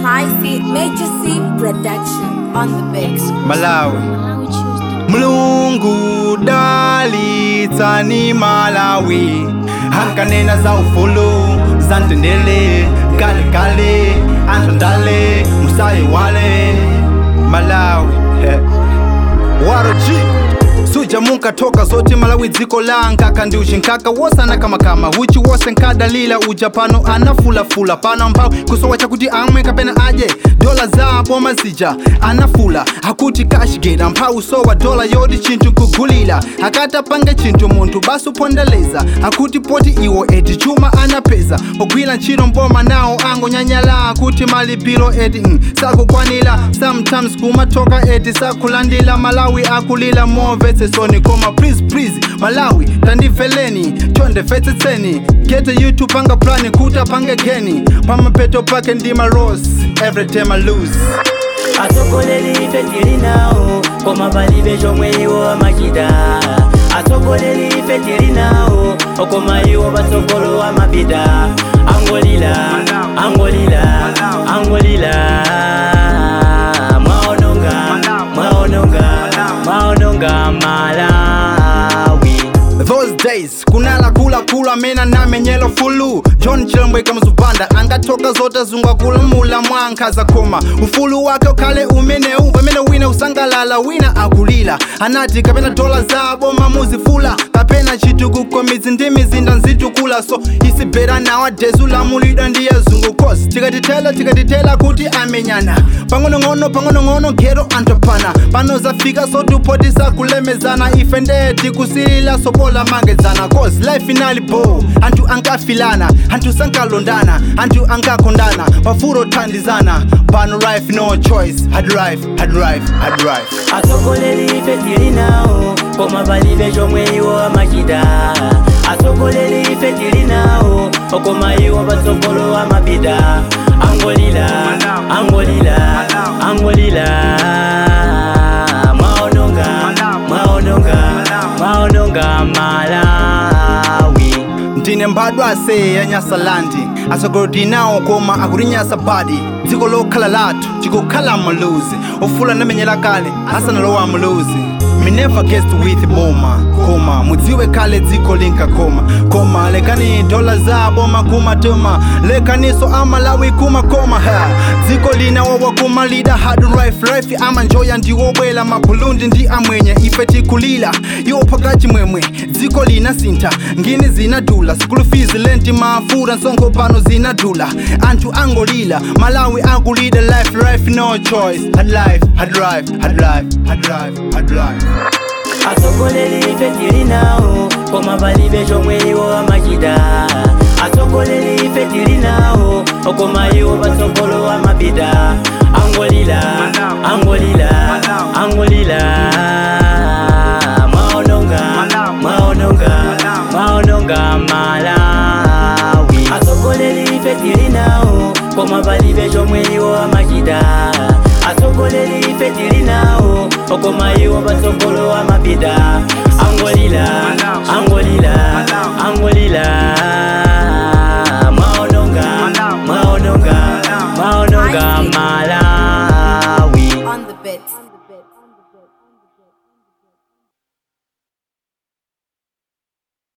Spicy Major C Production on the mix. Malawi Mlungu dalitsani Malawi hankanena za ufulu zantendele kale kale antondale musaye wale Malawi eh. Waroji suja munkatoka zoti malawi dziko langa kandi uchinkaka wosana kamakama uchi wose nkadalila uja pano anafulafula pano mphawi kusowa chakuti amwe kapena aje dola zabo mazija anafula akuti kashigera mphawi sowa dola yoti chinthu nkugulira akatapange chinthu munthu basi upondeleza akuti poti iwo eti chuma anapeza ogwira ntchito mboma nawo angonyanyala akuti malipiro eti mm, sakukwanira sometimes kumatoka eti sakulandila malawi akulila movetsesoni koma please please malawi tandimveleni chondefetsetseni gete youtube panga plani kuti apange geni pamapeto pake ndima ros every time I lose atsogoleri ife tili nawo koma palibe chomwe iwo amachita atsogoleri ife tili nawo koma iwo patsogolo amapita angolila angolila angolila mwaononga mwaononga mwaononga malawi Those days kunala kula kula mena namenyelo fulu john chilembweka mzubanda angatoka zote zungwa kulamula mwankhaza khoma ufulu wake ukhale umenewu pamene wina usangalala wina akulila anati kapena dola zabo mamuzifula kapena chitukuko midzi ndi mizinda nzitukula so isibhera nawa dezu lamulidwa ndiye zungu kosi tikatitela tikatitela kuti amenyana pang'onong'ono pang'onong'ono gero antopana pano zafika sotupoti sakulemezana ife ndeye tikusilila sobola mangedzana cause life inali bo anthu ankafilana anthu sankalondana anthu ankakondana pafuro thandizana pano life no choice hard life hard life hard life atsogoleri ife tili nawo koma palibe chomwe iwo amachita atsogoleri ife tili nawo koma iwo patsogolo amapita angolila angolila angolila mwaononga mwaononga mwaononga malawi ndine mbadwa ase ya nyasalandi atsogolodi nawo koma akutinyasa badi dziko lokhala lathu tikukhala muluzi ofula namenyera kale asanalowa muluzi me never guessed with boma koma mudziwe kale dziko linkakoma koma lekani dola zabo makumatuma lekaniso amalawi kumakoma ha dziko linawowa kumalida hard life life amanjoya ndiwobwela mabhulundi ndi amwenye ife tikulila iwo phakachi mwemwe dziko linasintha ngini zinadula school fees lenti mafura nsongo pano zinadula anthu angolila malawi akulida life life no choice hard life hard life hard life hard life hard life atsogoleri ife tili nawo koma palibe chomwe iwo amachita atsogoleri ife tili nawo koma iwo patsogolo amapita angolila angolila angolila mwaononga mwaononga mwaononga malawi